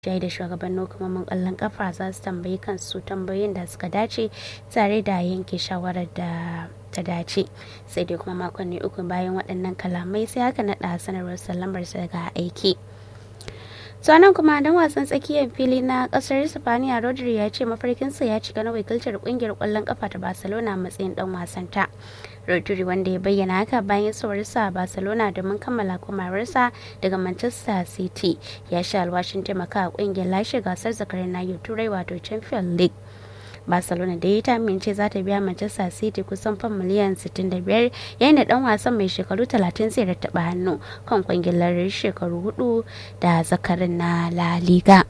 jai da shugabannin hukumomin kwallon kafa za su tambayi kansu tambayoyin da suka dace tare da yanke shawarar da ta dace sai dai kuma makonni uku bayan waɗannan kalamai sai aka naɗa sanarwar sallamarsa daga aiki sanan kuma dan wasan tsakiyar fili na kasar Spaniya Rodri ya ce mafarkinsa ya cika na wakiltar kungiyar kwallon kafa ta Barcelona matsayin dan wasan ta. Rodri wanda ya bayyana haka bayan saurarsa a Barcelona domin kammala komawarsa daga Manchester City ya sha alwashin taimaka a kungiyar lashe gasar zakarin nahiyar Turai wato Champions League. barcelona da ya ta amince za ta biya manchester city kusan fan miliyan 65 yayin da dan wasan mai shekaru 30 zai rattaba hannu kan kwangilar shekaru hudu da zakarin na la liga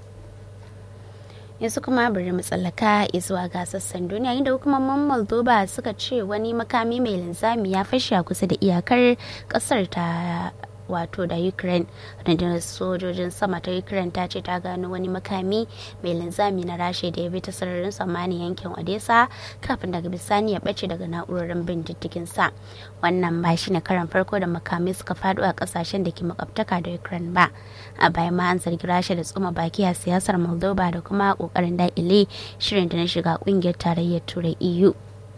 yanzu kuma bari mu tsallaka zuwa ga sassan duniya inda hukumomin moldova suka ce wani makami mai linzami ya fashe a kusa da iyakar kasar ta wato da ukraine rundunar sojojin sama ta ukraine ta ce ta gano wani makami mai linzami na rashe da ya bi ta sararin samani yankin odessa kafin daga bisani ya bace daga na'urorin bin diddigin sa wannan ba shi ne karan farko da makamai suka faɗo a kasashen da ke makwabtaka da ukraine ba a bayan ma an zargi rasha da tsuma baki a siyasar moldova da kuma kokarin daƙile shirin da na shiga kungiyar tarayyar turai eu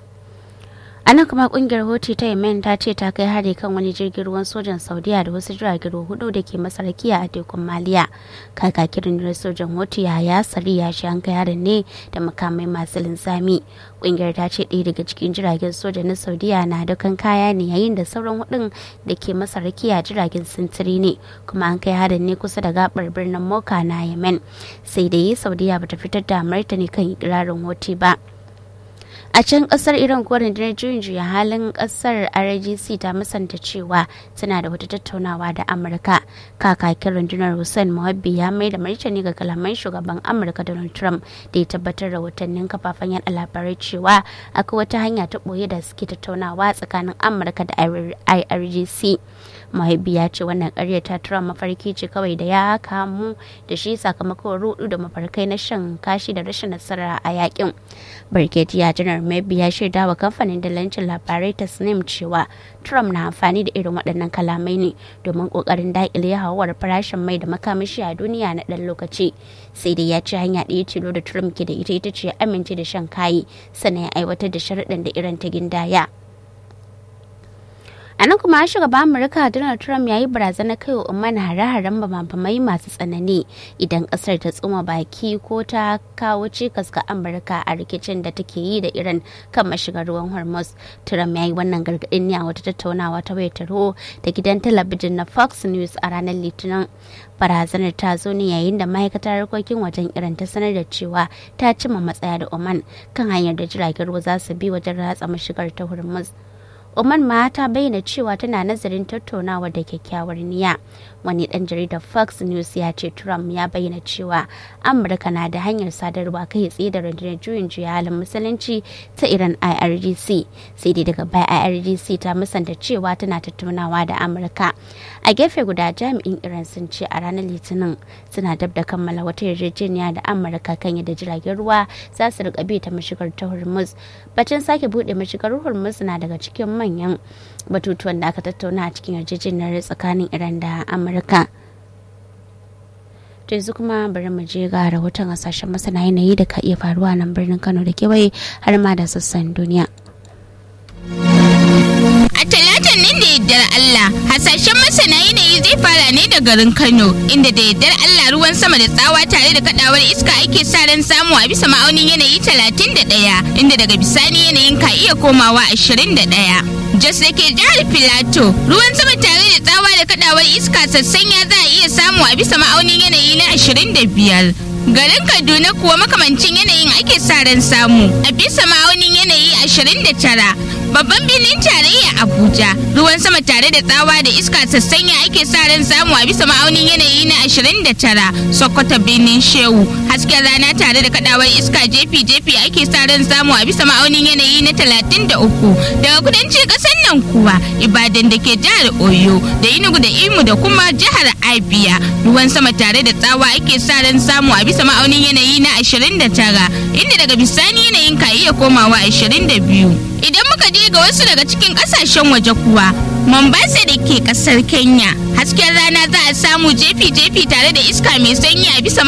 a nan kuma kungiyar hoti ta yemen ta ce ta kai hari kan wani jirgin ruwan sojan saudiya da wasu jiragen ruwa hudu da ke masarkiya a tekun maliya kakakin rundunar sojan hoti ya sari ya shi an kai harin ne da makamai masu linzami kungiyar ta ce ɗaya daga cikin jiragen soja na saudiya na dukan kaya ne yayin da sauran hudun da ke masarkiya jiragen sintiri ne kuma an kai harin ne kusa da gabar birnin moka na yemen sai dai saudiya bata fitar da martani kan ikirarin hoti ba a can kasar iran kuwa rundunar juyin juya halin kasar rgc ta musanta cewa tana da wata tattaunawa da amurka kakakin rundunar hussein muhabbi ya mai da martani ga kalaman shugaban amurka donald trump da ya tabbatar da watannin kafafen yada labarai cewa akwai wata hanya ta boye da suke tattaunawa tsakanin amurka da irgc mahaibi ya ce wannan karyar ta tura mafarki ce kawai da ya kamu da shi sakamakon rudu da mafarkai na shan kashi da rashin nasara a yakin birgediya janar maybe ya shaida wa kamfanin dalancin labarai ta snim cewa trump na amfani da irin waɗannan kalamai ne domin ƙoƙarin daƙile hawar farashin mai da makamashi a duniya na ɗan lokaci sai dai ya ce hanya ɗaya tilo da trump ke da ita ita ce amince da shan kayi sannan ya aiwatar da sharaɗin da iran ta gindaya a nan kuma shugaban amurka donald trump ya yi barazana kai wa umman hare-haren bamabamai masu tsanani idan kasar ta tsuma baki ko ta kawo cikas ga amurka a rikicin da take yi da iran kan mashigar ruwan hormuz trump ya yi wannan gargaɗin ne a wata tattaunawa ta wayar tarho da gidan talabijin na fox news a ranar litinin barazanar ta zo ne yayin da ma'aikatar harkokin wajen iran ta sanar da cewa ta cima matsaya da oman kan hanyar da jiragen ruwa za su bi wajen ratsa mashigar ta hormuz Oman ma ta bayyana cewa tana nazarin tattaunawa da kyakkyawar niyya. Wani dan jaridar Fox News ya ce Trump ya bayyana cewa Amurka na da hanyar sadarwa kai tsaye da rundunar juyin juya halin musulunci ta Iran IRGC. Sai dai daga baya IRGC ta musanta cewa tana tattaunawa da Amurka. A gefe guda jami'in Iran sun ce a ranar Litinin suna dab da kammala wata yarjejeniya da Amurka kan yadda jiragen ruwa za su rika bi ta mashigar ta Hormuz. Batun sake bude mashigar Hormuz na daga cikin manyan batutuwan da aka tattauna a cikin yarjejeniyar tsakanin iran da amurka to yanzu kuma bari mu je ga rahoton hasashen masana yanayi da ka iya faruwa nan birnin kano da kewaye har ma da sassan duniya A talatan nan da yaddar Allah, hasashen masana yanayi zai fara ne da garin Kano, inda da yaddar Allah ruwan sama da tsawa tare da kadawar iska ake sa ran samu a bisa ma'aunin yanayi 31, inda daga bisani yanayin ka iya komawa 21. Jos da ke jihar Filato, ruwan sama tare da tsawa da kadawar iska sassanya za a iya samu a bisa ma'aunin yanayi na 25. Garin Kaduna kuwa makamancin yanayin ake sa ran samu a bisa ma'aunin yanayi 29. Babban birnin tarayya Abuja ruwan sama tare da tsawa da iska sassanya ake sa ran samu a bisa ma'aunin yanayi na 29. Sokoto birnin Shehu hasken rana tare da kadawar iska jefi-jefi ake sa ran samu a bisa ma'aunin yanayi na 33. Daga kudancin kasar nan kuwa Ibadan da ke jihar Oyo da Enugu da Imo da kuma jihar Abia ruwan sama tare da tsawa ake sa ran samu a bisa ma'aunin yanayi na 29 inda daga bisani yanayin ka iya komawa 22. Idan muka muka je ga wasu daga cikin kasashen waje kuwa Mombasa da ke kasar Kenya hasken rana za a samu jefi-jefi tare da iska mai sanyi a bisa